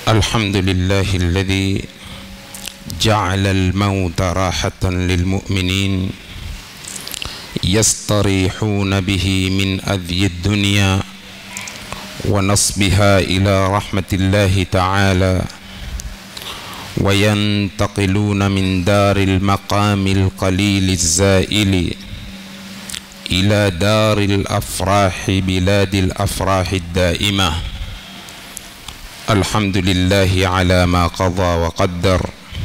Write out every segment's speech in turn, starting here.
الحمد لله الذي جعل الموت راحة للمؤمنين يستريحون به من أذي الدنيا ونصبها إلى رحمة الله تعالى وينتقلون من دار المقام القليل الزائل إلى دار الأفراح بلاد الأفراح الدائمة الحمد لله على ما قضى وقدر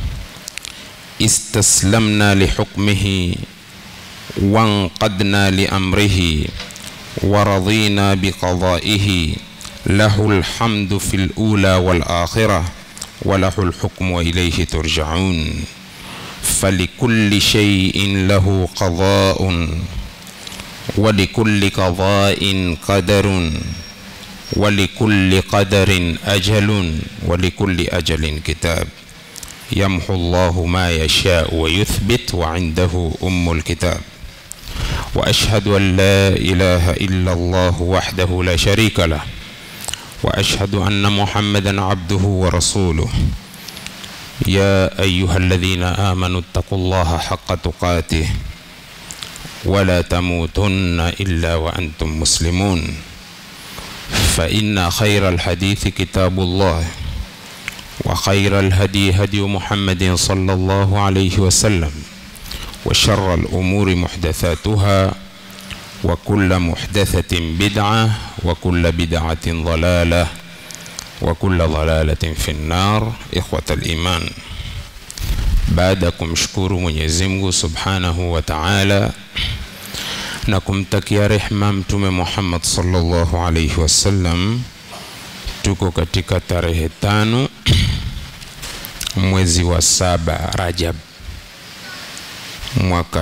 استسلمنا لحكمه وانقدنا لأمره ورضينا بقضائه له الحمد في الأولى والآخرة وله الحكم وإليه ترجعون فلكل شيء له قضاء ولكل قضاء قدر ولكل قدر أجل ولكل أجل كتاب يمحو الله ما يشاء ويثبت وعنده أم الكتاب وأشهد أن لا إله إلا الله وحده لا شريك له وأشهد أن محمدا عبده ورسوله يا أيها الذين آمنوا اتقوا الله حق تقاته ولا تموتن إلا وأنتم مسلمون فإن خير الحديث كتاب الله وخير الهدي هدي محمد صلى الله عليه وسلم وشر الأمور محدثاتها وكل محدثة بدعة وكل بدعة ضلالة وكل ضلالة في النار إخوة الإيمان baada ya kumshukuru Mwenyezi Mungu Subhanahu wa Ta'ala na kumtakia rehma Mtume Muhammad sallallahu alaihi wasallam, tuko katika tarehe tano mwezi wa saba Rajab mwaka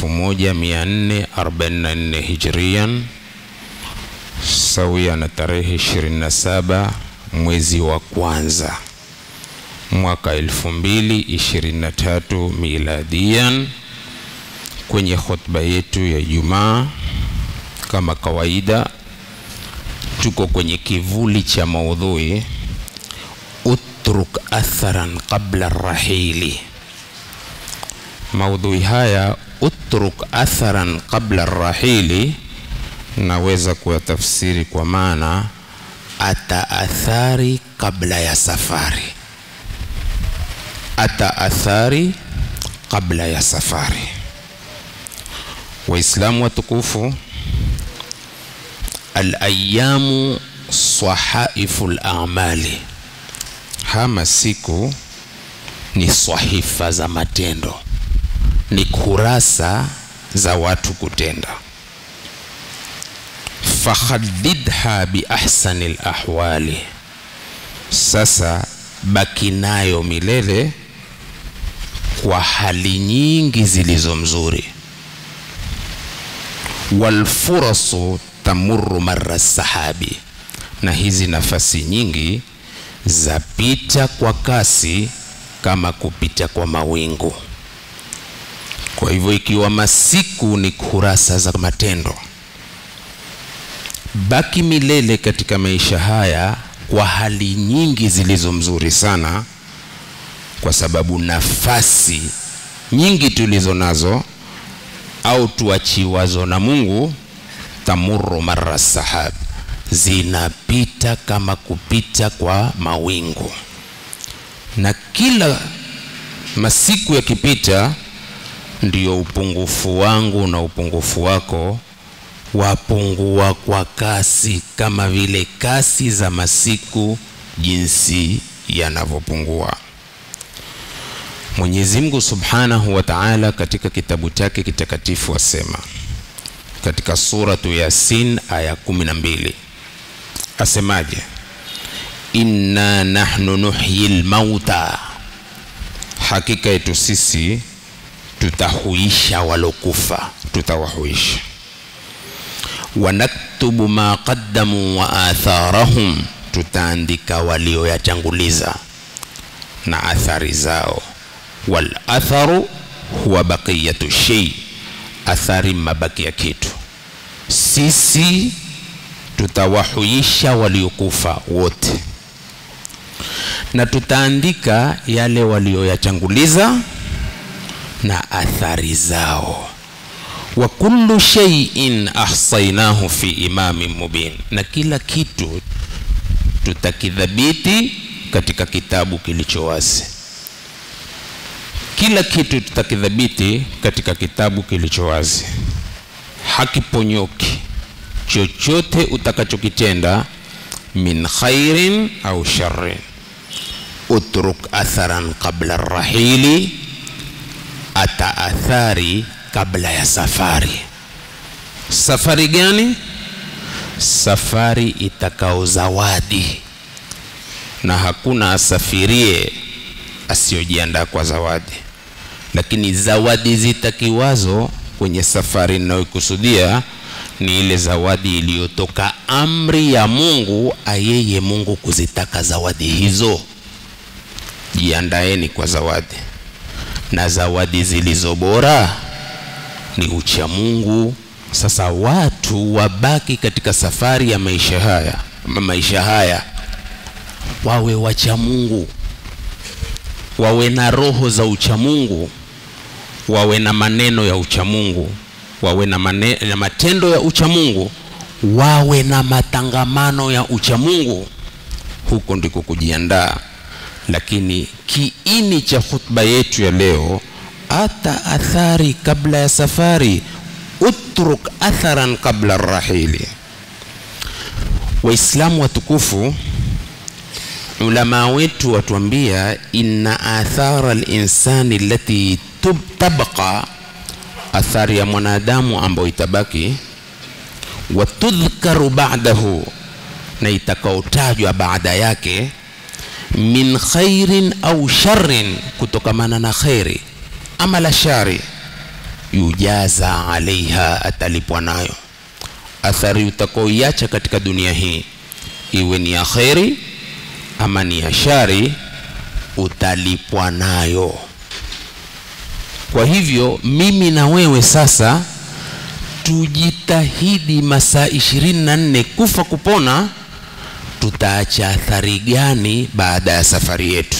1444 Hijrian sawia na tarehe 27 mwezi wa kwanza mwaka 2023 miladian. Kwenye khutba yetu ya Ijumaa, kama kawaida, tuko kwenye kivuli cha maudhui utruk atharan qabla rahili. Maudhui haya utruk atharan qabla rahili, naweza kuyatafsiri kwa maana ata athari kabla ya safari ata athari kabla ya safari. Waislamu watukufu, alayamu sahaifu lamali, hama siku ni swahifa za matendo, ni kurasa za watu kutenda. Fakhadidha biahsani lahwali, sasa baki nayo milele kwa hali nyingi zilizo mzuri. Walfurasu tamurru marra sahabi, na hizi nafasi nyingi zapita kwa kasi kama kupita kwa mawingu. Kwa hivyo ikiwa masiku ni kurasa za matendo, baki milele katika maisha haya kwa hali nyingi zilizo mzuri sana, kwa sababu nafasi nyingi tulizo nazo au tuachiwazo na Mungu, tamurru marra sahab, zinapita kama kupita kwa mawingu, na kila masiku yakipita, ndiyo upungufu wangu na upungufu wako wapungua kwa kasi, kama vile kasi za masiku jinsi yanavyopungua. Mwenyezi Mungu Subhanahu wa Ta'ala katika kitabu chake kitakatifu asema katika suratu Yasin aya kumi na mbili asemaje? inna nahnu nuhyi lmauta, hakika yetu sisi tutahuisha walokufa, tutawahuisha wanaktubu ma qaddamu wa atharahum, tutaandika walioyatanguliza na athari zao. Wal atharu huwa baqiyatu shay, athari mabaki ya kitu. Sisi tutawahuisha waliokufa wote, na tutaandika yale walioyachanguliza na athari zao wa kullu shay'in ahsaynahu fi imamin mubin na kila kitu tutakidhabiti katika kitabu kilicho wazi kila kitu tutakidhabiti katika kitabu kilicho wazi hakiponyoki chochote utakachokitenda min khairin au sharrin utruk atharan qabla rahili ata athari kabla ya safari safari gani safari itakao zawadi na hakuna asafirie asiyojiandaa kwa zawadi lakini zawadi zitakiwazo kwenye safari ninayoikusudia ni ile zawadi iliyotoka amri ya mungu ayeye mungu kuzitaka zawadi hizo jiandaeni kwa zawadi na zawadi zilizo bora ni ucha mungu sasa watu wabaki katika safari ya maisha haya maisha haya wawe wacha mungu wawe na roho za uchamungu wawe na maneno ya uchamungu wawe na, mane, na matendo ya uchamungu wawe na matangamano ya uchamungu huko ndiko kujiandaa lakini kiini cha khutba yetu ya leo ata athari kabla ya safari utruk atharan qabla rahili waislamu watukufu ulama wetu watuambia inna athara linsani lati tabqa athari ya mwanadamu ambayo itabaki watudhkaru ba'dahu na itakaotajwa baada yake min khairin au sharrin kutokamana na khairi ama la shari yujaza alaiha atalipwa nayo athari utakaoiacha katika dunia hii iwe ni ya kheri ama ni ya shari utalipwa nayo kwa hivyo mimi na wewe sasa tujitahidi masaa ishirini na nne kufa kupona tutaacha athari gani baada ya safari yetu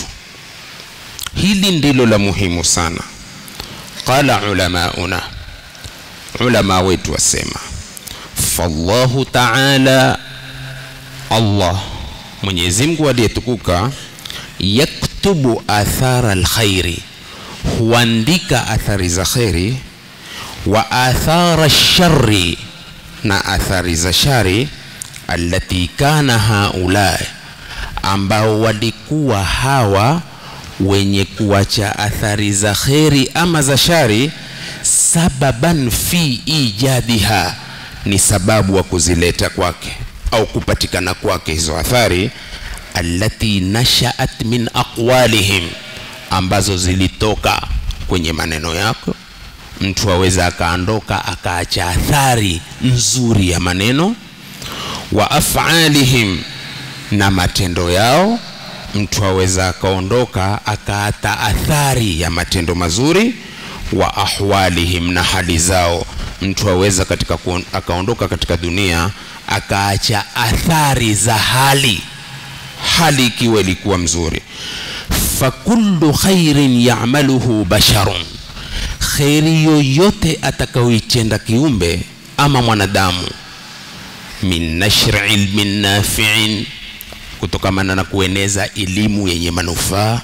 hili ndilo la muhimu sana qala ulamauna ulama wetu wasema fallahu taala allah mwenyezi mungu aliyetukuka yaktubu athara lkhairi huandika athari za kheri wa athara shari na athari za shari allati kana haula ambao walikuwa hawa wenye kuacha athari za kheri ama za shari sababan fi ijadiha ni sababu wa kuzileta kwake au kupatikana kwake hizo athari allati nashaat min aqwalihim ambazo zilitoka kwenye maneno yako mtu aweza akaondoka akaacha athari nzuri ya maneno wa afalihim na matendo yao mtu aweza akaondoka akaata athari ya matendo mazuri wa ahwalihim na hali zao mtu aweza katika akaondoka katika dunia akaacha athari za hali hali ikiwa ilikuwa mzuri fakullu khairin yamaluhu basharun kheri yoyote atakayoitenda kiumbe ama mwanadamu min nashri ilmin nafiin kutokamana na kueneza elimu yenye manufaa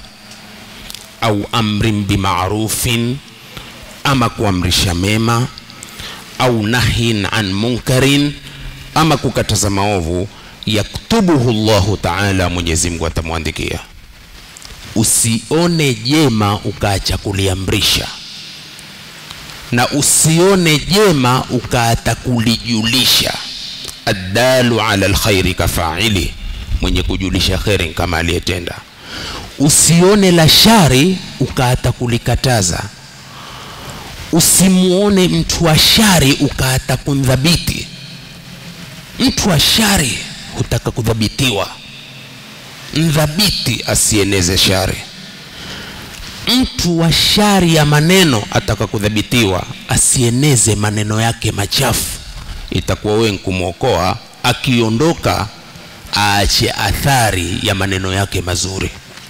au amrin bimarufin ama kuamrisha mema au nahyin an munkarin ama kukataza maovu yaktubuhu llahu taala mwenyezi mungu atamwandikia usione jema ukaacha kuliamrisha na usione jema ukaata kulijulisha addalu ala lkhairi kafaili mwenye kujulisha kheri kama aliyetenda usione la shari ukaata kulikataza usimuone mtu wa shari ukaata kumdhabiti mtu wa shari hutaka kudhabitiwa mdhabiti asieneze shari mtu wa shari ya maneno ataka kudhabitiwa asieneze maneno yake machafu itakuwa wewe kumwokoa akiondoka aache athari ya maneno yake mazuri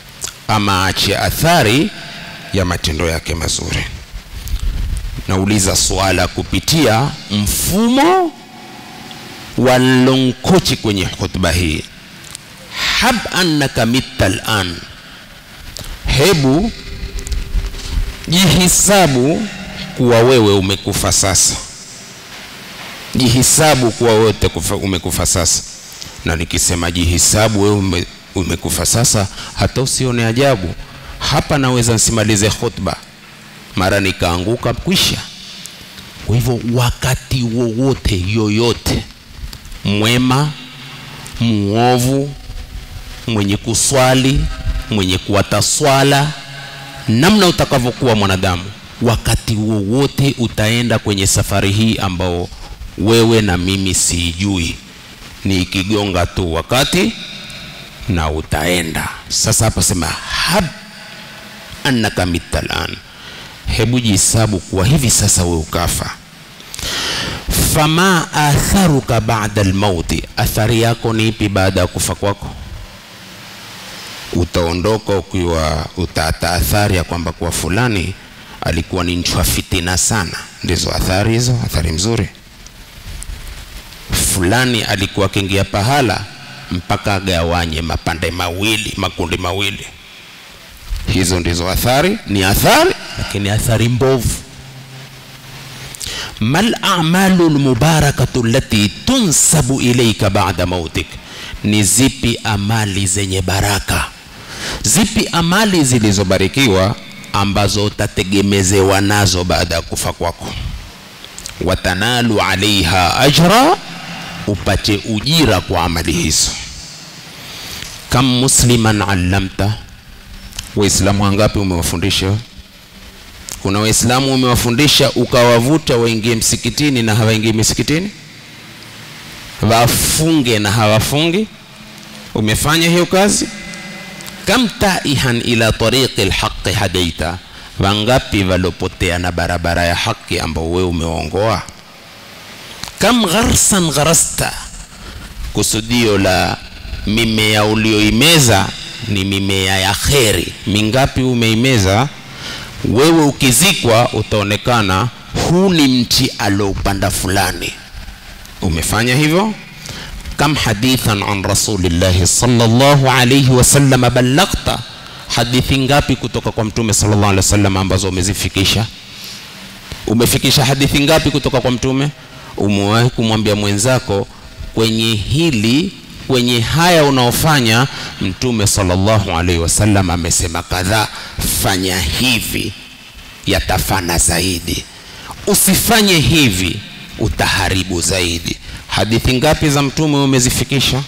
ama aache athari ya matendo yake mazuri nauliza swala kupitia mfumo wa lonkochi kwenye khutba hii hab annaka mitta lan hebu jihisabu kuwa wewe umekufa sasa jihisabu kuwa wewe umekufa sasa na nikisema jihisabu wewe ume, umekufa sasa hata usione ajabu hapa naweza nsimalize khutba mara nikaanguka kwisha kwa hivyo wakati wowote yoyote mwema muovu mwenye kuswali mwenye kuwata swala namna utakavyokuwa mwanadamu wakati wowote utaenda kwenye safari hii ambao wewe na mimi siijui ni ikigonga tu wakati na utaenda sasa hapa sema hab annaka mitalan hebu jihesabu kuwa hivi sasa we ukafa fama atharuka bada almauti athari yako ni ipi baada ya kufa kwako utaondoka ukiwa utaata athari ya kwamba kuwa fulani alikuwa ni nchwa fitina sana ndizo athari hizo athari mzuri fulani alikuwa akiingia pahala mpaka agawanye mapande mawili makundi mawili hizo ndizo athari ni athari lakini athari mbovu mal a'malu lmubarakatu lati tunsabu ilaika ba'da mautik ni zipi amali zenye baraka zipi amali zilizobarikiwa ambazo utategemezewa nazo baada ya kufa kwako watanalu alaiha ajra upate ujira kwa amali hizo kam musliman allamta waislamu wangapi umewafundisha kuna waislamu umewafundisha ukawavuta waingie msikitini na hawaingii misikitini wafunge na hawafungi umefanya hiyo kazi kam taihan ila tariqi lhaqi hadaita wangapi walopotea na barabara ya haki ambao wewe umeongoa kam gharsan gharasta kusudio la mimea ulioimeza ni mimea ya kheri mingapi umeimeza wewe ukizikwa utaonekana huu ni mti aloupanda fulani umefanya hivyo kam hadithan an rasulillahi sallallahu alayhi wasallam ballaghta hadithi ngapi kutoka kwa mtume sallallahu alaihi wasallam ambazo umezifikisha umefikisha hadithi ngapi kutoka kwa mtume umewahi kumwambia mwenzako kwenye hili kwenye haya unaofanya mtume sallallahu alaihi wasallam amesema kadhaa fanya hivi yatafana zaidi usifanye hivi utaharibu zaidi hadithi ngapi za mtume umezifikisha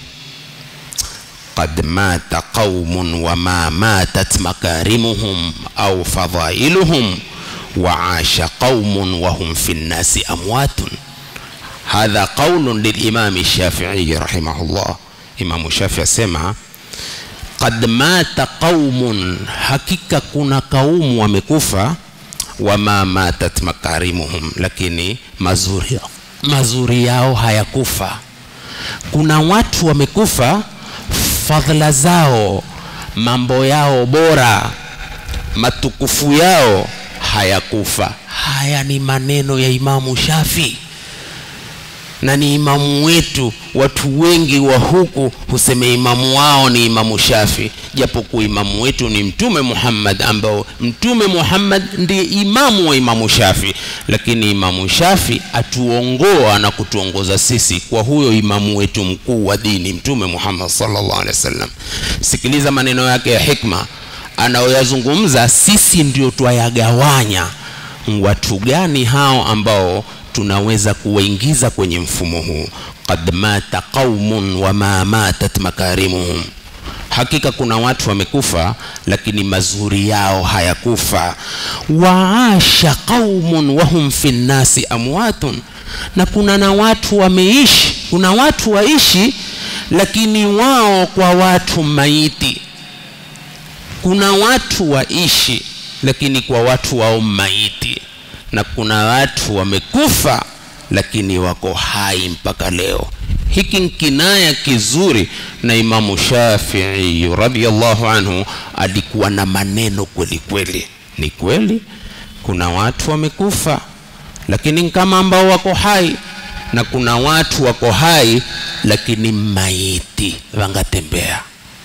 qad mata qaumun wama matat makarimuhum au fadhailuhum waasha qaumun wahum fi nnasi amwatun hadha qaulun lilimami shafii rahimahullah imamu shafii asema qad mata qaumun hakika kuna kaumu wamekufa wama matat makarimuhum lakini mazuri, mazuri yao hayakufa kuna watu wamekufa fadhila zao mambo yao bora matukufu yao hayakufa haya ni maneno ya imamu shafi na ni imamu wetu watu wengi wa huku husema imamu wao ni imamu shafi japokuwa imamu wetu ni mtume muhammad ambao mtume muhammad ndiye imamu wa imamu shafi lakini imamu shafi atuongoa na kutuongoza sisi kwa huyo imamu wetu mkuu wa dini mtume muhammad sallallahu alaihi wasallam sikiliza maneno yake ya hikma anayoyazungumza sisi ndio twayagawanya watu gani hao ambao tunaweza kuwaingiza kwenye mfumo huu qad mata qaumun wama matat makarimuhum hakika kuna watu wamekufa lakini mazuri yao hayakufa waasha qaumun wahum fi nnasi amwatun na kuna na watu wameishi kuna watu waishi lakini wao kwa watu maiti kuna watu waishi lakini kwa watu wao maiti na kuna watu wamekufa lakini wako hai mpaka leo hiki ni kinaya kizuri na imamu shafii radiallahu anhu alikuwa na maneno kweli kweli ni kweli kuna watu wamekufa lakini kama ambao wako hai na kuna watu wako hai lakini maiti wangatembea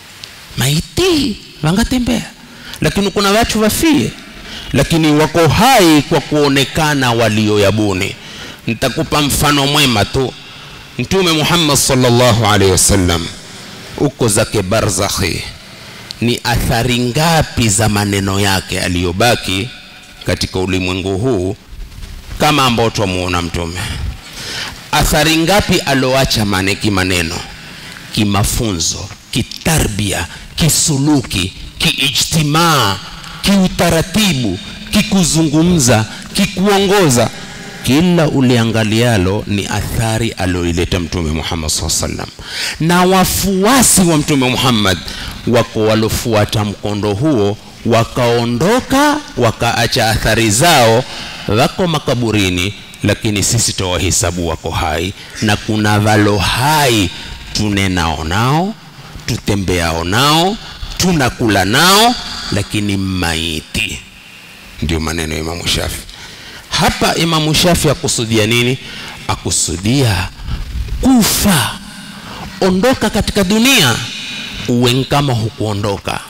maiti wangatembea lakini kuna watu wafie lakini wako hai kwa kuonekana walioyabuni nitakupa mfano mwema tu mtume muhammad sallallahu alaihi wasallam uko zake barzakhi ni athari ngapi za maneno yake aliyobaki katika ulimwengu huu kama ambao twamuona mtume athari ngapi aloacha mane kimaneno kimafunzo kitarbia kisuluki kiijtimaa kiutaratibu kikuzungumza kikuongoza kila uliangalialo ni athari alioileta mtume muhammad saa salam na wafuasi wa mtume muhammad wako walofuata mkondo huo wakaondoka wakaacha athari zao wako makaburini lakini sisi tawahesabu wako hai na kuna walo hai tunenao nao tutembeao nao tunakula nao lakini maiti ndio maneno ya imamu shafi hapa imamu shafi akusudia nini akusudia kufa ondoka katika dunia uwe kama hukuondoka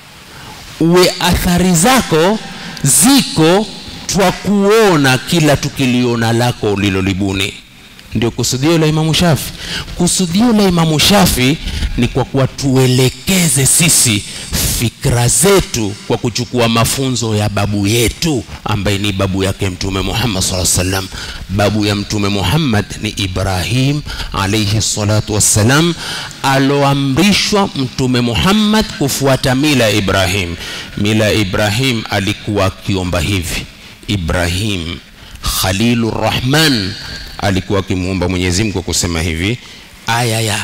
uwe athari zako ziko twa kuona kila tukiliona lako ulilolibuni ndio kusudio la imamu shafi kusudio la imamu shafi ni kwa kuwa tuelekeze sisi fikra zetu kwa kuchukua mafunzo ya babu yetu ambaye ni babu yake mtume muhammad saa salam babu ya mtume muhammad ni ibrahim alaihi salatu wassalam aloamrishwa mtume muhammad kufuata mila ya ibrahim mila ya ibrahim alikuwa akiomba hivi ibrahim khalilu rahman alikuwa akimuomba mwenyezi mungu kusema hivi aya ya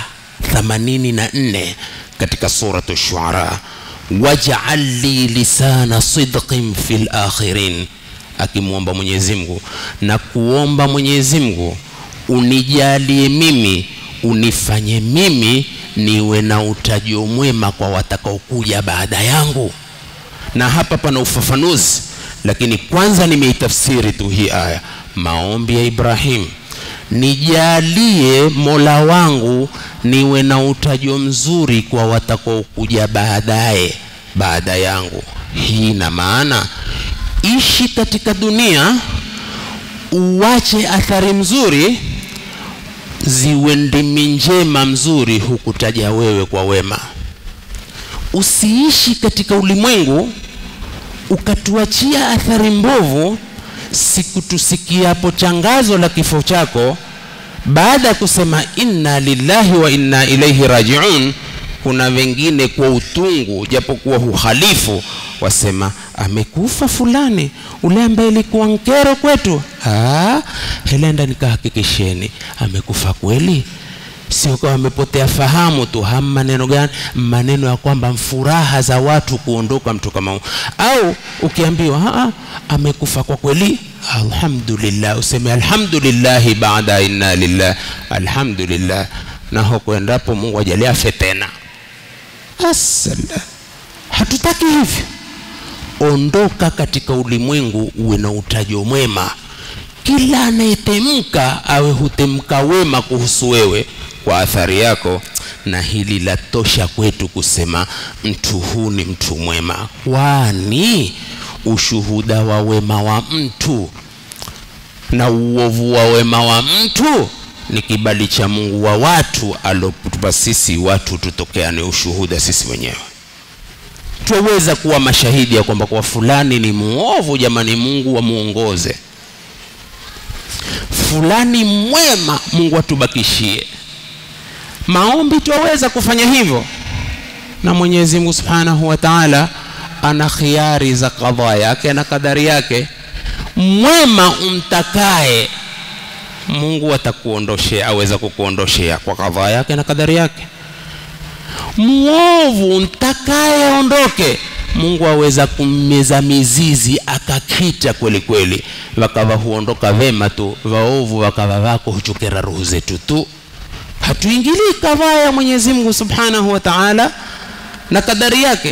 84 katika suratu shuara waj'al li lisana sidqin fil akhirin akimwomba mwenyezi mungu na kuomba mwenyezi mungu unijalie mimi unifanye mimi niwe na utajo mwema kwa watakaokuja baada yangu na hapa pana ufafanuzi lakini kwanza nimeitafsiri tu hii aya maombi ya ibrahim nijalie mola wangu niwe na utajo mzuri kwa watakaokuja baadaye baada yangu hii na maana ishi katika dunia uwache athari mzuri ziwe ndimi njema mzuri hukutaja wewe kwa wema usiishi katika ulimwengu ukatuachia athari mbovu siku tusikiapo changazo la kifo chako baada ya kusema inna lillahi wa inna ilaihi rajiun kuna wengine kwa utungu japokuwa uhalifu wasema amekufa fulani ule ambaye ilikuwa nkero kwetu Ah, helenda nikahakikisheni amekufa kweli sio kama amepotea fahamu tu ham maneno gani maneno ya kwamba furaha za watu kuondoka mtu kama huyo au ukiambiwa "Ah, amekufa kwa kweli alhamdulillah useme alhamdulillahi baada inna lillah alhamdulillah na hukuendapo mungu ajalie afe tena asala hatutaki hivyo ondoka katika ulimwengu uwe na utajo mwema kila anayetemka awe hutemka wema kuhusu wewe kwa athari yako na hili la tosha kwetu kusema mtu huu ni mtu mwema kwani ushuhuda wa wema wa mtu na uovu wa wema wa mtu ni kibali cha mungu wa watu alotupa sisi watu tutokeane ushuhuda sisi wenyewe twaweza kuwa mashahidi ya kwamba kwa fulani ni muovu jamani mungu wamuongoze fulani mwema mungu atubakishie maombi twaweza kufanya hivyo na mwenyezi mungu subhanahu wa taala ana khiari za kadhaa yake na kadari yake mwema umtakaye mungu atakuondoshea aweza kukuondoshea kwa kadhaa yake na kadari yake mwovu mtakaye aondoke mungu aweza kummeza mizizi akakita kweli kweli wakawa huondoka vema tu waovu wakawa wako huchokera roho zetu tu hatuingilii kadhaa ya mwenyezi mungu subhanahu wa taala na kadari yake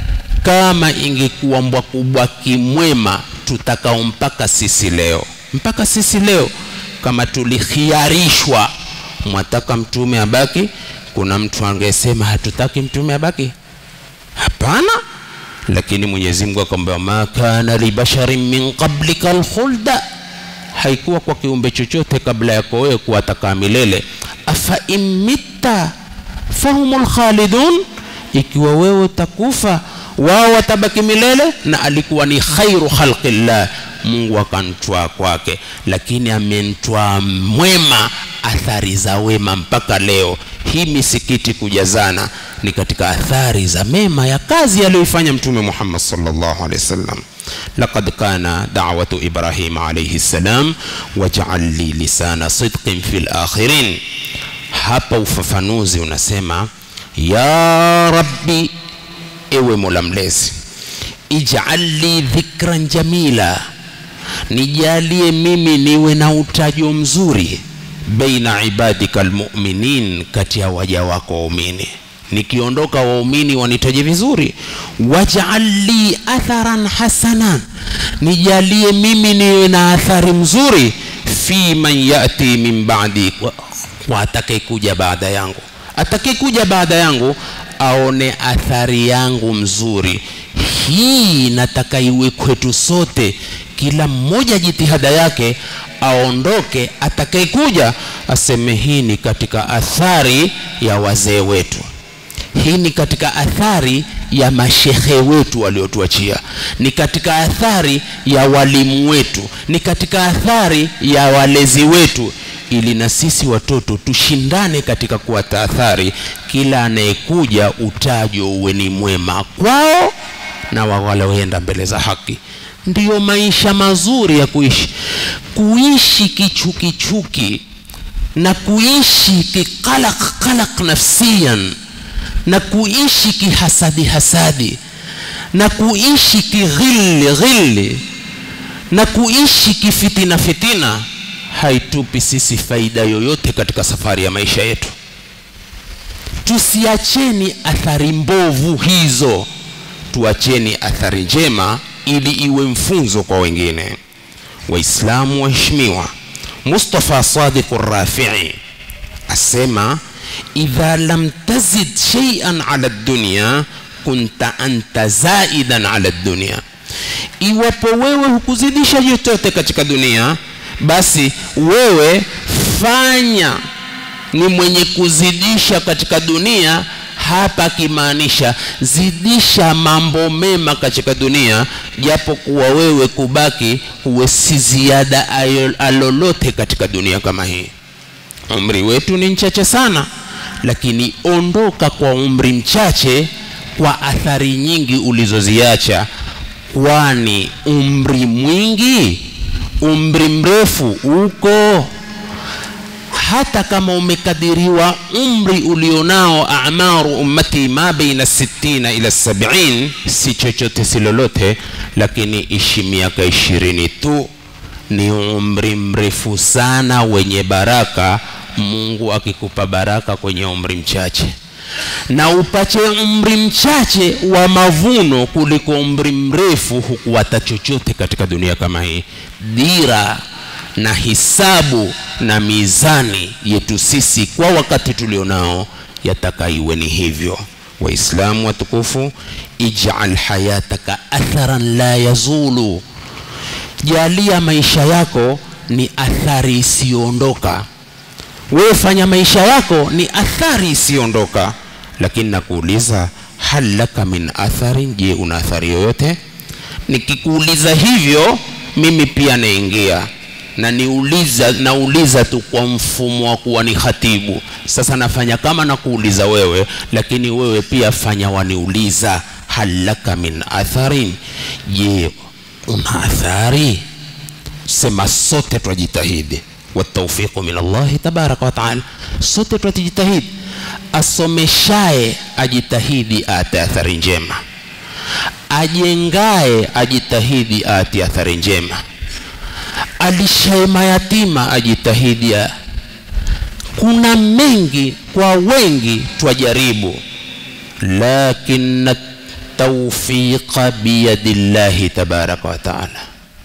kama ingekuwa mbwakubwaki mwema tutakao mpaka sisi leo mpaka sisi leo kama tulikhiarishwa mwataka mtume abaki kuna mtu angesema hatutaki mtume abaki hapana lakini mwenyezi mungu akamwambia ma kana libasharin min qablika alkhulda haikuwa kwa kiumbe chochote kabla yako wewe kuwatakaa milele afa imitta fahumul khalidun ikiwa wewe utakufa wao watabaki milele na alikuwa ni khairu khalqillah mungu akantwaa kwake lakini amentwaa mwema athari za wema mpaka leo hii misikiti kujazana ni katika athari za mema ya kazi aliyoifanya mtume muhammad sallallahu alaihi wasallam لقد كان دعوة إبراهيم عليه السلام واجعل لي لسان صدق في الآخرين hapa ufafanuzi unasema ya rabbi ewe mola mlezi ij'al li dhikran jamila nijalie mimi niwe na utajo mzuri baina ibadika almu'minin kati ya waja wako waumini nikiondoka waumini wanitaje vizuri waj'al li atharan hasanan nijalie mimi niwe na athari mzuri fi man yati min ba'di kwa, kwa atakayekuja baada yangu atakayekuja baada yangu aone athari yangu mzuri hii nataka iwe kwetu sote kila mmoja jitihada yake aondoke atakayekuja aseme hii ni katika athari ya wazee wetu hii ni katika athari ya mashehe wetu waliotuachia ni katika athari ya walimu wetu ni katika athari ya walezi wetu ili na sisi watoto tushindane katika kuwata athari kila anayekuja utajo uwe ni mwema kwao na wawaloenda mbele za haki ndiyo maisha mazuri ya kuishi kuishi kichukichuki na kuishi kiqalaq qalaq nafsiyan na kuishi kihasadi hasadi na kuishi kighilli ghilli na kuishi kifitina fitina haitupi sisi faida yoyote katika safari ya maisha yetu tusiacheni athari mbovu hizo tuacheni athari njema ili iwe mfunzo kwa wengine waislamu waheshimiwa mustafa sadiq rafii asema idha lam tazid shay'an ala dunya kunta anta zaidan ala dunya iwapo wewe hukuzidisha chochote katika dunia basi wewe fanya ni mwenye kuzidisha katika dunia hapa akimaanisha zidisha mambo mema katika dunia japo kuwa wewe kubaki huwe si ziada alolote katika dunia kama hii umri wetu ni mchache sana lakini ondoka kwa umri mchache kwa athari nyingi ulizoziacha kwani umri mwingi umri mrefu uko hata kama umekadiriwa umri ulionao amaru ummati ma baina 60 ila 70 si chochote si lolote lakini ishi miaka ishirini tu ni umri mrefu sana wenye baraka mungu akikupa baraka kwenye umri mchache na upache umri mchache wa mavuno kuliko umri mrefu hukuwata chochote katika dunia kama hii dira na hisabu na mizani yetu sisi kwa wakati tulionao yataka iwe ni hivyo waislamu watukufu ijal hayataka atharan la yazulu jalia maisha yako ni athari isiyoondoka wewe fanya maisha yako ni athari isiyoondoka lakini nakuuliza hal laka min atharin je una athari yoyote nikikuuliza hivyo mimi pia naingia na niuliza nauliza tu kwa mfumo wa kuwa ni khatibu sasa nafanya kama nakuuliza wewe lakini wewe pia fanya waniuliza hal laka min atharin je una athari sema sote twajitahidi wataufiqu min allahi tabaraka wataala sote twatijitahidi asomeshaye ajitahidi ate athari njema ajengaye ajitahidi ate athari njema alishaye mayatima ajitahidi kuna mengi kwa wengi twajaribu lakini taufiqa biyadillahi tabaraka wa taala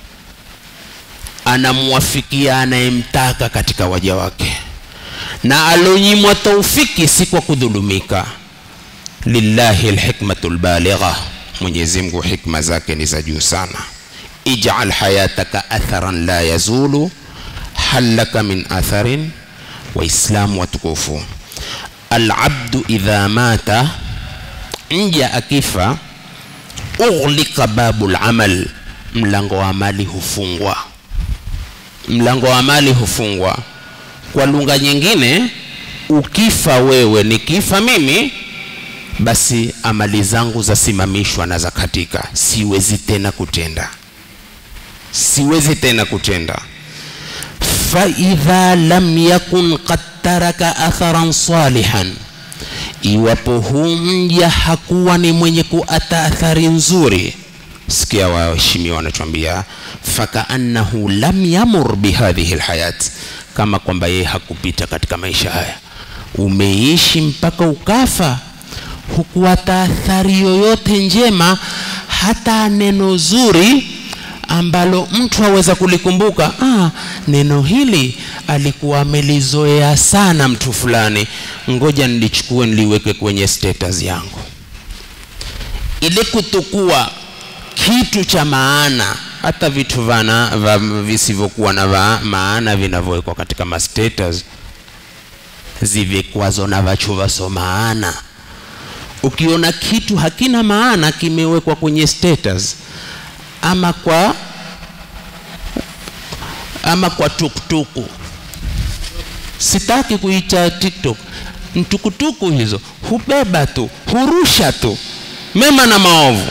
anamwafikia anayemtaka katika waja wake na alonyimwa taufiki si kwa kudhulumika lillahi lhikmatu lbaligha mwenyezi mungu hikma zake ni za juu sana ijal hayataka atharan la yazulu halaka min atharin waislamu watukufu alabdu idha mata mja akifa ughliqa babu lamal mlango wa mali hufungwa mlango wa mali hufungwa kwa lugha nyingine ukifa wewe nikifa mimi basi amali zangu zasimamishwa na zakatika siwezi tena kutenda siwezi tena kutenda faidha lam yakun qad taraka atharan salihan iwapo huu mja hakuwa ni mwenye kuata athari nzuri sikia waheshimiwa wanatuambia fakaannahu lam yamur bihadhihi lhayat kama kwamba yeye hakupita katika maisha haya umeishi mpaka ukafa hukuata athari yoyote njema hata neno zuri ambalo mtu aweza kulikumbuka ah, neno hili alikuwa amelizoea sana mtu fulani ngoja nilichukue niliweke kwenye status yangu ile kutukua kitu cha maana hata vitu vana va, visivyokuwa na va, maana vinavyowekwa katika mastatus zivikwazo na vachu vaso maana ukiona kitu hakina maana kimewekwa kwenye status ama kwa ama kwa tuktuku sitaki kuita tiktok mtukutuku hizo hubeba tu hurusha tu mema na maovu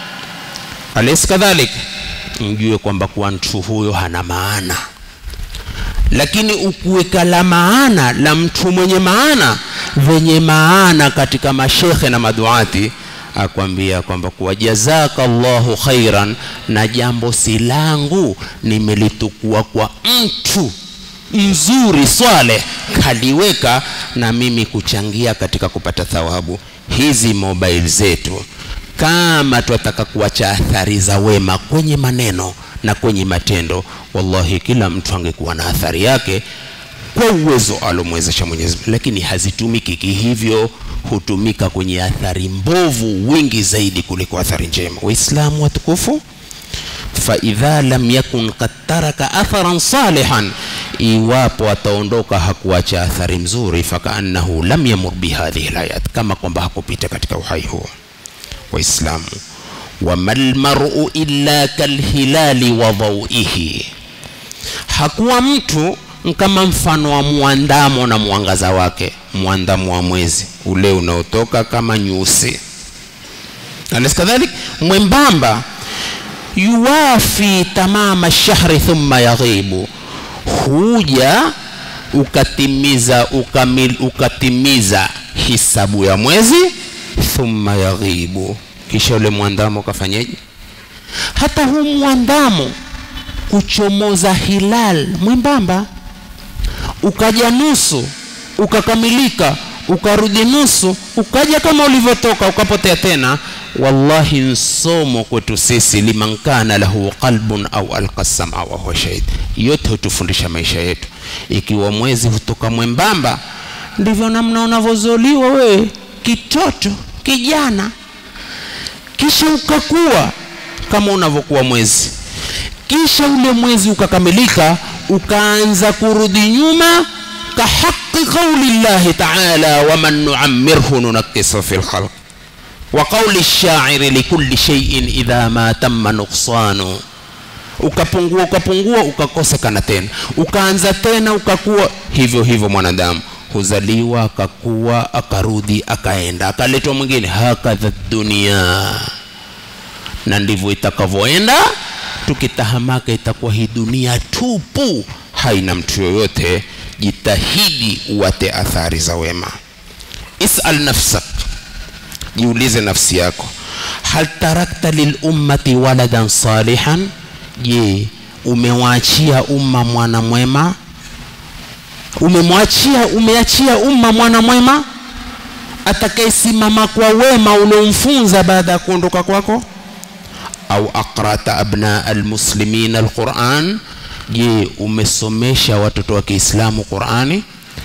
alesi kadhalik mjue kwamba kuwa mtu huyo hana maana lakini ukuweka la maana la mtu mwenye maana venye maana katika mashekhe na maduati akwambia kwamba kuwa jazaka llahu khairan na jambo si langu nimelitukua kwa mtu mzuri swale kaliweka na mimi kuchangia katika kupata thawabu hizi mobile zetu kama twataka kuacha athari za wema kwenye maneno na kwenye matendo wallahi kila mtu angekuwa na athari yake kwa uwezo alomwezesha mwenyezi mungu lakini hazitumiki kihivyo hutumika kwenye athari mbovu wingi zaidi kuliko athari njema waislamu watukufu faidha lam yakun kad taraka atharan salihan iwapo ataondoka hakuacha athari mzuri fakaannahu lam yamur bihadhihi layat kama kwamba hakupita katika uhai huo waislamu wama lmaru illa kalhilali wa dhauihi hakuwa mtu kama mfano wa mwandamo na mwangaza wake mwandamo wa mwezi ule unaotoka kama nyusi alis kadhalik mwembamba yuwafi tamama shahri thumma yaghibu huja ukatimiza ukamil, ukatimiza hisabu ya mwezi thumma yaghibu kisha ule mwandamo ukafanyeje hata huu mwandamo kuchomoza hilal mwembamba ukaja nusu ukakamilika ukarudi nusu ukaja kama ulivyotoka ukapotea tena wallahi nsomo kwetu sisi liman kana lahu qalbun au alqa sama wa huwa shahid yote hutufundisha maisha yetu ikiwa mwezi hutoka mwembamba ndivyo namna unavyozoliwa wewe kitoto kijana kisha ukakuwa kama unavyokuwa mwezi kisha ule mwezi ukakamilika ukaanza kurudi nyuma kahaqi qauli llahi taala waman nuammirhu nunakisu fi lkhalq wa qauli lshairi likulli sheiin idha ma tamma nuksanu ukapungua ukapungua ukakosekana tena ukaanza tena ukakuwa hivyo hivyo mwanadamu huzaliwa akakuwa akarudi akaenda akaletwa mwingine hakadha dunia na ndivyo itakavyoenda tukitahamaka itakuwa hii dunia tupu haina mtu yoyote jitahidi uwate athari za wema isal nafsak jiulize nafsi yako hal tarakta lilummati waladan salihan je umewaachia umma mwana mwema umemwachia umeachia umma mwana mwema atakayesimama kwa wema uliomfunza baada ya kuondoka kwako au aqrata abna almuslimin alquran je umesomesha watoto wa kiislamu qurani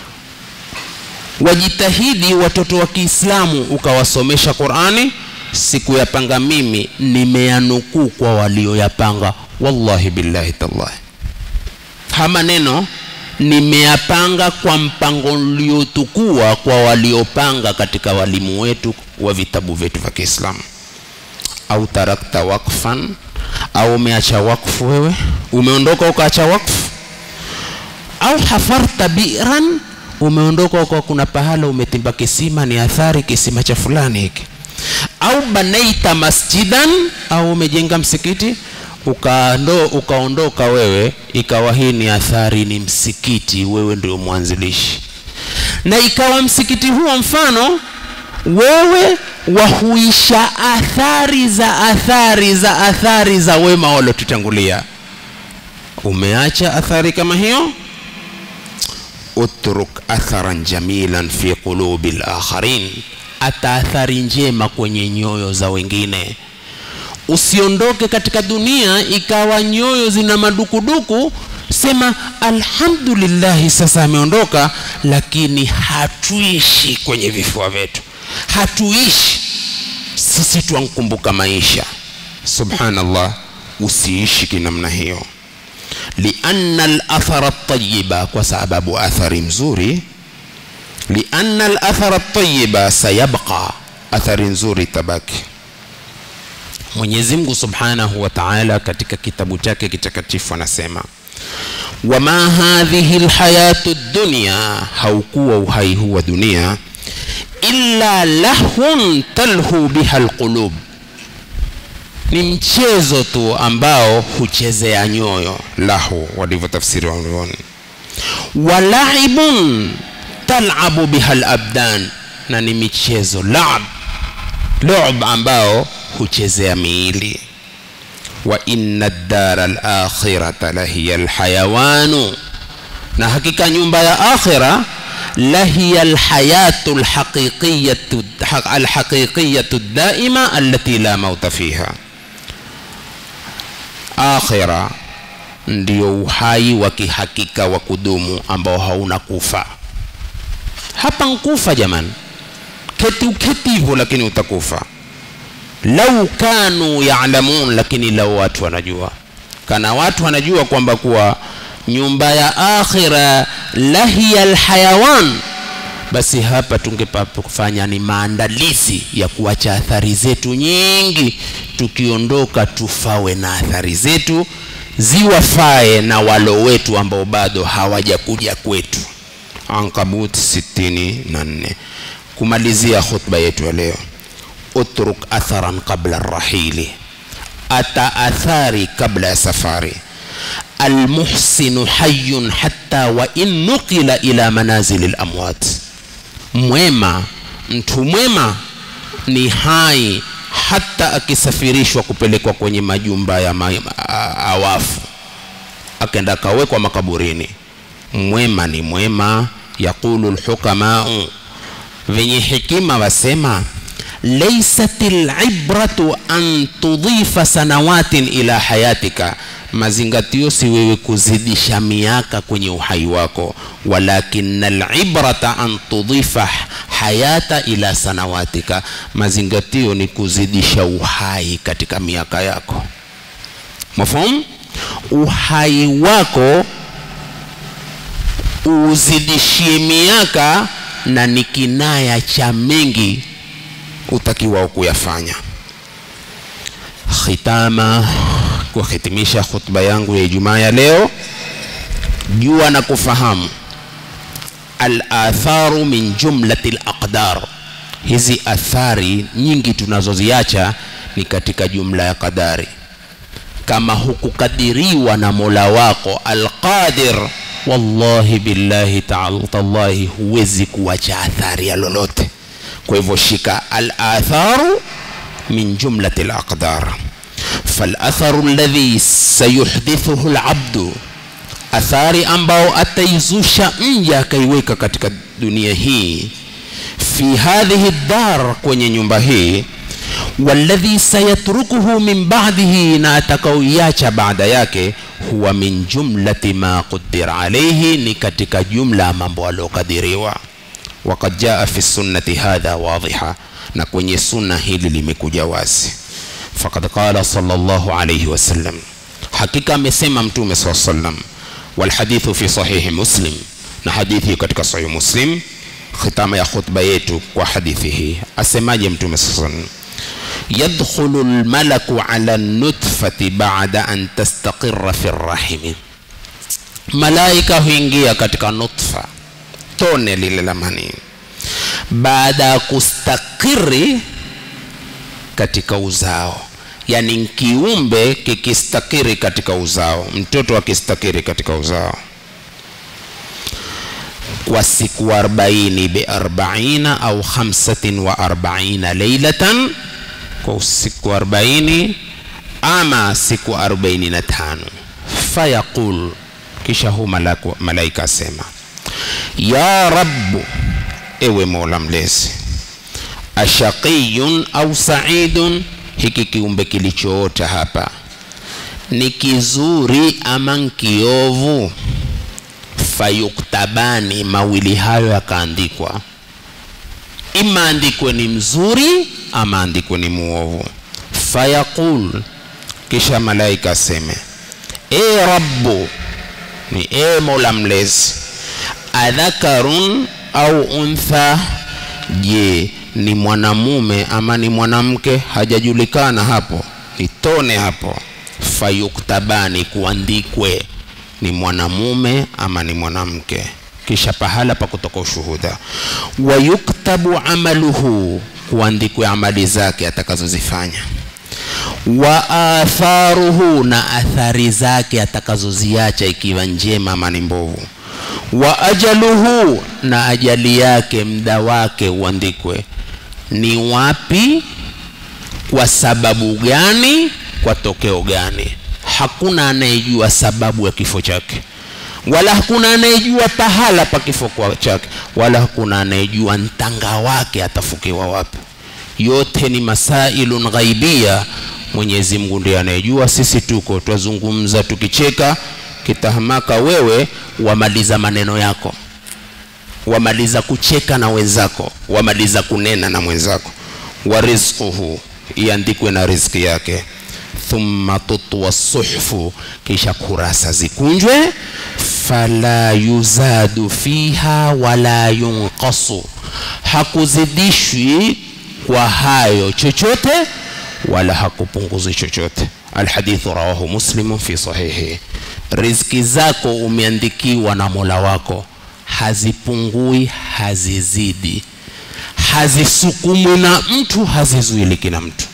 wajitahidi watoto wa kiislamu ukawasomesha qurani sikuyapanga mimi nimeyanukuu kwa walioyapanga wallahi billahi tallahi ha maneno nimeyapanga kwa mpango uliotukua kwa waliopanga katika walimu wetu wa vitabu vyetu vya kiislamu au tarakta wakfan au umeacha wakfu wewe umeondoka ukaacha wakfu au hafarta biran umeondoka uka kuna pahala umetimba kisima ni athari kisima cha fulani hiki au banaita masjidan au umejenga msikiti ukaondo, ukaondoka wewe ikawa hii ni athari ni msikiti wewe ndio mwanzilishi na ikawa msikiti huo mfano wewe wahuisha athari za athari za athari za wema waliotutangulia umeacha athari kama hiyo utruk atharan jamilan fi qulubi lakharin ata athari njema kwenye nyoyo za wengine usiondoke katika dunia ikawa nyoyo zina madukuduku sema alhamdulillahi sasa ameondoka lakini hatuishi kwenye vifua vyetu hatuishi sisi twankumbuka maisha subhanallah usiishi kinamna hiyo lianna alathara tayiba kwa sababu athari mzuri lianna alathara tayiba sayabqa athari nzuri tabaki mwenyezi mungu subhanahu wa taala katika kitabu chake kitakatifu anasema wama hadhihi lhayatu dunya haukuwa uhai huu wa dunia illa lahun talhu biha lqulub ni mchezo tu ambao huchezea nyoyo lahu walivyotafsiri wanavyoni walaibun talabu biha labdan na ni michezo lab lub ambao huchezea miili wa inna dara lakhirata lahiya lhayawanu na hakika nyumba ya akhira lahiya lhayatu lhaqiqiyatu alhaqiqiyatu daima allati la mauta fiha akhira ndio uhai wa kihakika wa kudumu ambao hauna kufa hapa nkufa jamani keti uketi hivyo lakini utakufa lau kanu yalamun lakini lau watu wanajua kana watu wanajua kwamba kuwa nyumba ya akhira lahiya lhayawan basi hapa tungepafanya ni maandalizi ya kuacha athari zetu nyingi tukiondoka tufawe na athari zetu ziwafae na walo wetu ambao bado hawajakuja kwetu ankabut 64 kumalizia khutba yetu ya leo utruk atharan qabla rahili ata athari kabla ya safari almuhsinu hayun hatta wa in nuqila ila manazili lamwat mwema mtu mwema ni hai hata akisafirishwa kupelekwa kwenye majumba ya ma, a, awafu akenda akawekwa makaburini mwema ni mwema yaqulu lhukamau venye hekima wasema laysat libratu an tudhifa sanawatin ila hayatika mazingatio si wewe kuzidisha miaka kwenye uhai wako walakina librata an tudhifa hayata ila sanawatika mazingatio ni kuzidisha uhai katika miaka yako mafhum uhai wako uzidishie miaka na ni kinaya cha mengi utakiwa kuyafanya khitama kuhitimisha khutba yangu ya ijumaa ya leo jua na kufahamu alatharu min jumlati laqdar hizi athari nyingi tunazoziacha ni katika jumla ya qadari kama hukukadiriwa na mola wako alqadir wallahi billahi tallahi huwezi kuacha athari ya lolote kwa hivyo shika alatharu min jumlati alaqdar فالاثر الذي سيحدثه العبد athari ambao ataizusha mja akaiweka katika dunia hii fi hadhihi dar kwenye nyumba hii walladhi sayatrukuhu min ba'dihi na atakaoiacha baada yake huwa min jumlati ma qudira alayhi ni katika jumla ya mambo aliyokadiriwa وقد جاء في السنة هذا واضحا na kwenye sunna hili limekuja wazi faqad qala sallallahu alayhi wasallam hakika amesema mtume saa sallam walhadithu fi sahihi muslim na hadithi katika sahihi muslim khitama ya khutba yetu kwa hadithi hii asemaje mtume saa sallam yadkhulu lmalaku ala nutfati bada an tastaqira fi rrahimi malaika huingia katika nutfa tone lile la manii baada ya kustakiri katika uzao yani kiumbe kikistakiri katika uzao mtoto akistakiri katika uzao kwa siku 40 bi 40 au 45 leilatan kwa siku 40 ama siku 45 fayaqul kisha hu malaku, malaika asema ya rabbu ewe mola mlezi ashaqiyun au saidun hiki kiumbe kilichoota hapa ni kizuri ama nkiovu fayuktabani mawili hayo yakaandikwa ima andikwe ni mzuri ama andikwe ni muovu fayaqul kisha malaika aseme e rabbu ni e mola mlezi adhakarun au untha je ni mwanamume ama ni mwanamke hajajulikana hapo ni tone hapo fayuktabani kuandikwe ni mwanamume ama ni mwanamke kisha pahala pa kutoka ushuhuda wayuktabu amaluhu kuandikwe amali zake atakazozifanya wa atharuhu na athari zake atakazoziacha ikiwa njema ama ni mbovu wa ajaluhu na ajali yake mda wake uandikwe ni wapi kwa sababu gani kwa tokeo gani hakuna anayejua sababu ya kifo chake wala hakuna anayejua pahala pa kifo chake wala hakuna anayejua ntanga wake atafukiwa wapi yote ni masailun ghaibia mwenyezi mungu ndiye anayejua sisi tuko twazungumza tukicheka kitahamaka wewe wamaliza maneno yako wamaliza kucheka na wenzako wamaliza kunena na mwenzako wa rizquhu iandikwe na riziki yake thumma tutwa suhfu kisha kurasa zikunjwe fala yuzadu fiha wala yunqasu hakuzidishwi kwa hayo chochote wala hakupunguzwi chochote alhadithu rawahu muslimu fi sahihi riziki zako umeandikiwa na mola wako hazipungui hazizidi hazisukumwi na mtu hazizuiliki na mtu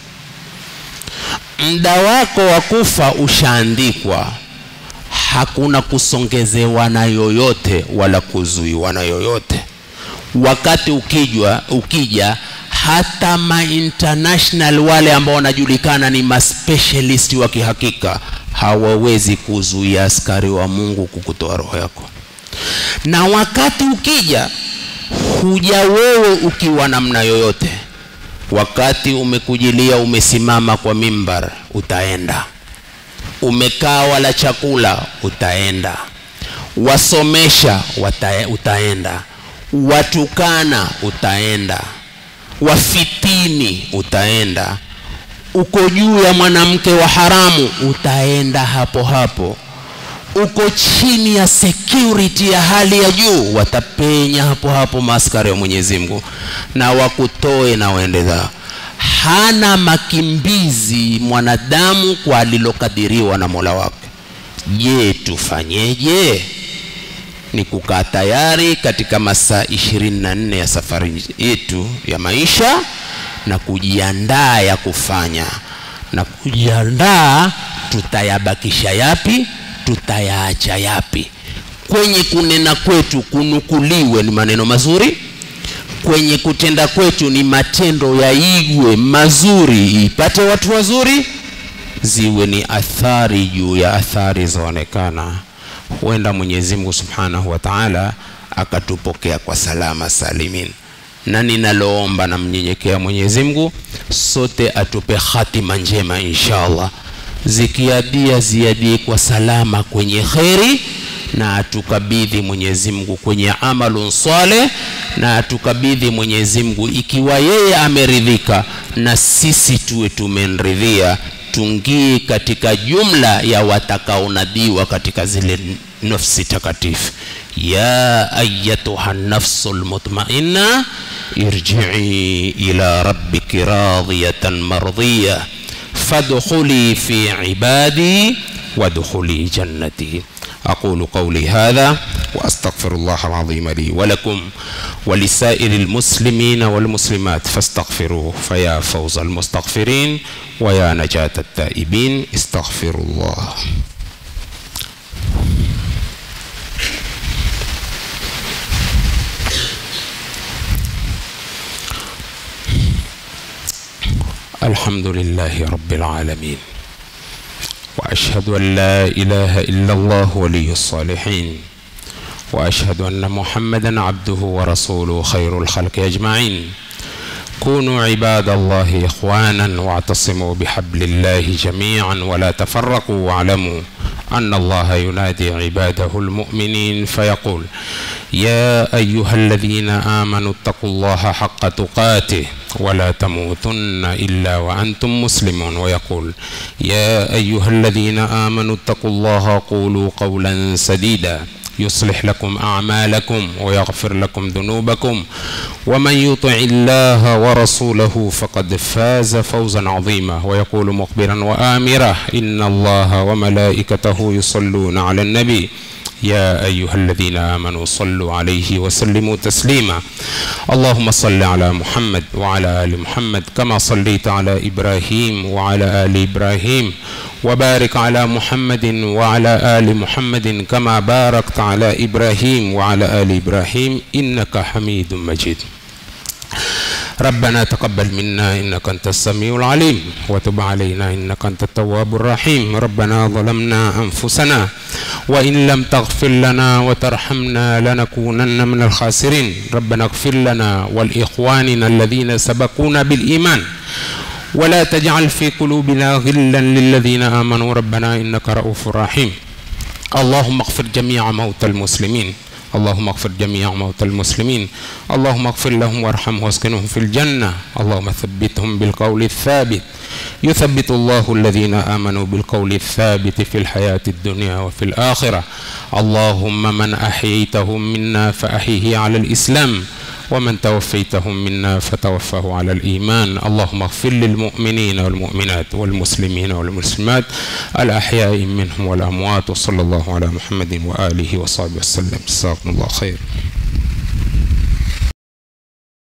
mda wako wa kufa ushaandikwa hakuna kusongezewa na yoyote wala kuzuiwa na yoyote wakati ukijwa ukija hata ma international wale ambao wanajulikana ni maspecialist wa kihakika hawawezi kuzuia askari wa mungu kukutoa roho yako na wakati ukija huja wewe ukiwa namna yoyote wakati umekujilia umesimama kwa mimbar utaenda umekaa wala chakula utaenda wasomesha wata, utaenda watukana utaenda wafitini utaenda uko juu ya mwanamke wa haramu utaenda hapo hapo uko chini ya security ya hali ya juu watapenya hapo hapo maaskari wa mwenyezi mungu na wakutoe na waende zao hana makimbizi mwanadamu kwa alilokadiriwa na mola wake je tufanyeje ni kukaa tayari katika masaa 24 ya safari yetu ya maisha na kujiandaa ya kufanya na kujiandaa tutayabakisha yapi tutayaacha yapi kwenye kunena kwetu kunukuliwe ni maneno mazuri kwenye kutenda kwetu ni matendo yaigwe mazuri ipate watu wazuri ziwe ni athari juu ya athari zaonekana huenda mwenyezi mungu subhanahu wa taala akatupokea kwa salama salimin na ninaloomba na mnyenyekea mwenyezi mungu sote atupe hatima njema insha allah zikiadia ziadie kwa salama kwenye kheri na atukabidhi mwenyezi mungu kwenye amalun saleh na atukabidhi mwenyezi mungu ikiwa yeye ameridhika na sisi tuwe tumenridhia tungii katika jumla ya watakaonadiwa katika zile nafsi takatifu ya ayatuha nafsu lmutmainna irjii ila rabbiki radiyatan mardhiya fadkhuli fi ibadi وادخلي جنتي أقول قولي هذا وأستغفر الله العظيم لي ولكم ولسائر المسلمين والمسلمات فاستغفروه فيا فوز المستغفرين ويا نجاة التائبين استغفروا الله الحمد لله رب العالمين واشهد ان لا اله الا الله ولي الصالحين واشهد ان محمدا عبده ورسوله خير الخلق اجمعين كونوا عباد الله اخوانا واعتصموا بحبل الله جميعا ولا تفرقوا واعلموا ان الله ينادي عباده المؤمنين فيقول يا ايها الذين امنوا اتقوا الله حق تقاته ولا تموتن الا وانتم مسلمون ويقول يا ايها الذين امنوا اتقوا الله قولوا قولا سديدا يصلح لكم اعمالكم ويغفر لكم ذنوبكم ومن يطع الله ورسوله فقد فاز فوزا عظيما ويقول مخبرا وامرا ان الله وملائكته يصلون على النبي يا أيها الذين آمنوا صلوا عليه وسلموا تسليما اللهم صل على محمد وعلى آل محمد كما صليت على إبراهيم وعلى آل إبراهيم وبارك على محمد وعلى آل محمد كما باركت على إبراهيم وعلى آل إبراهيم إنك حميد مجيد ربنا تقبل منا إنك أنت السميع العليم وتب علينا إنك أنت التواب الرحيم ربنا ظلمنا أنفسنا وإن لم تغفر لنا وترحمنا لنكونن من الخاسرين ربنا اغفر لنا ولإخواننا الذين سبقونا بالإيمان ولا تجعل في قلوبنا غلا للذين آمنوا ربنا إنك رؤوف رحيم اللهم اغفر جميع موتى المسلمين اللهم اغفر جميع موتى المسلمين اللهم اغفر لهم وارحمهم واسكنهم في الجنة اللهم ثبتهم بالقول الثابت يثبت الله الذين آمنوا بالقول الثابت في الحياة الدنيا وفي الآخرة اللهم من أحييتهم منا فأحيه على الإسلام ومن توفيتهم منا فتوفه على الإيمان اللهم اغفر للمؤمنين والمؤمنات والمسلمين والمسلمات الأحياء منهم والأموات وصلى الله على محمد وآله وصحبه وسلم جزاكم الله خير